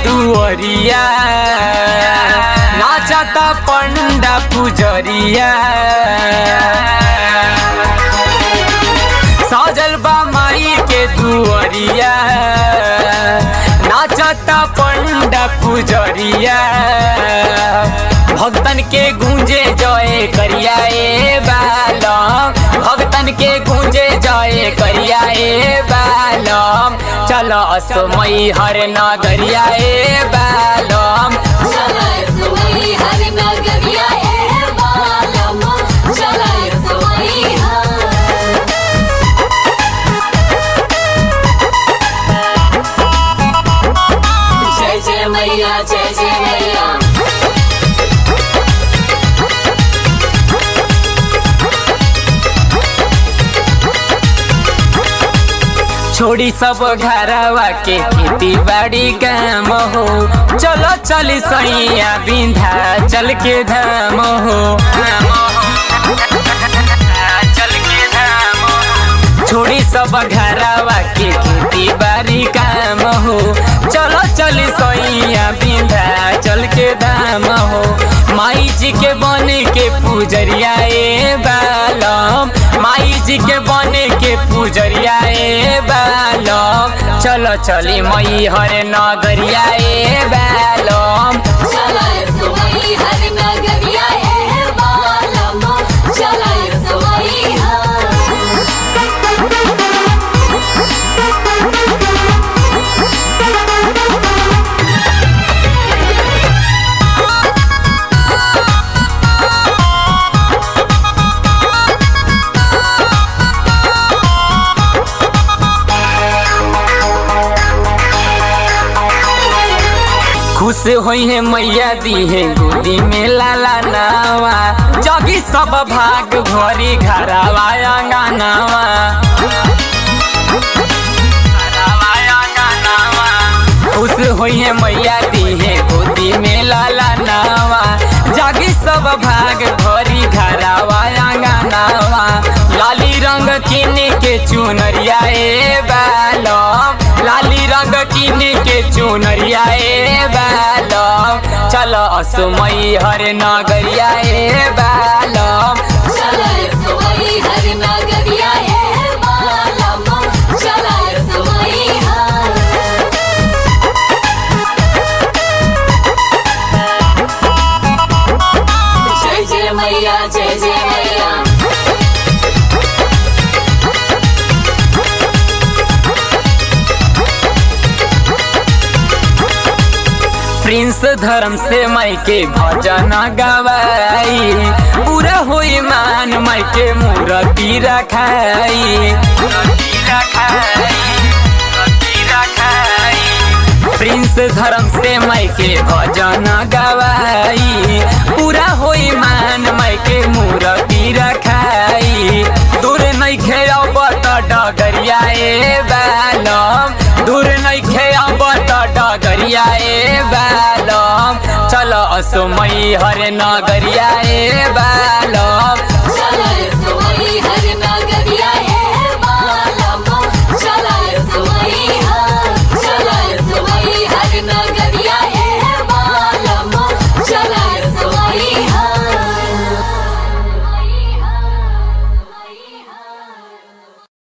दुअरिया नाचता पंडा पुजरिया सजल बा माई के दुअरिया नाचता पंडा पुजरिया भक्तन के गूंजे जय करिया ए बालम भक्तन के गूंजे जय करिया ए बालम चल असमई हर नगरिया ए बालम चला इसमई हर नगरिया ए बालम चला इसमई हर जय जय मैया जय जय मैया छोड़ी सब घरवा के खेती बाड़ी काम हो चलो चली सैया बिंधा चल के धाम हो चल के धाम हो। छोड़ी सब घरवा के खेती बाड़ी काम हो चलो चली सैया बिंधा चल के धाम हो माई जी के बने के पूजरिया ए बालम माई जी के बने के पूजरिया ए बालम चलो चली मई हर नगरिया ए बालम चला इसमई हर नगरिया ए बालम चला इसमई हर खुश होई है मैया दी है गोदी में लाला नावा जगी सब भाग भरी घरवा अंगनावा खुश होई है मैया दी है गोदी में लाला नावा जागी सब भाग भरी घरवा अंगनावा लाली रंग किने के चुनरिया ए बालम लाली रंग किने के चुनरिया ए बालम चलो असमई हर नगरिया ए बालम चला इसमई हर नगरिया ए बालम चला इसमई हर जय जय मैया जय जय मैया प्रिंस धर्म से माई के भजन गवाई पूरा होई मान माई के मूर्ति रखाई प्रिंस धर्म से माई के भजन गवाई पूरा होई मान माई के मूर्ति रखाई दूर नहीं खेब त डगरिया ए बालम दूर नहीं खेब त डगरिया ए बालम चल असमई हर नगरिया ए बालम चला